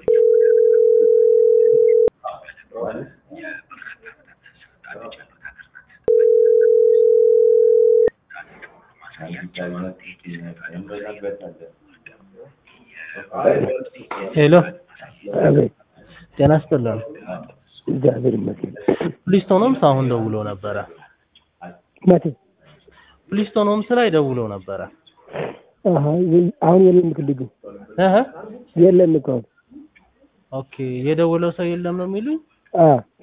ሄሎ አቤት ጤና ይስጥልን። እግዚአብሔር ይመስገን። ፕሊስቶን ሆምስ አሁን ደውሎ ነበረ። መቼ? ፕሊስቶን ሆምስ ላይ ደውሎ ነበረ። አሀ የ- አሁን የለም እኮ ልጁ እህ የለም እኮ አሁን። ኦኬ የደወለው ሰው የለም ነው የሚሉኝ? አዎ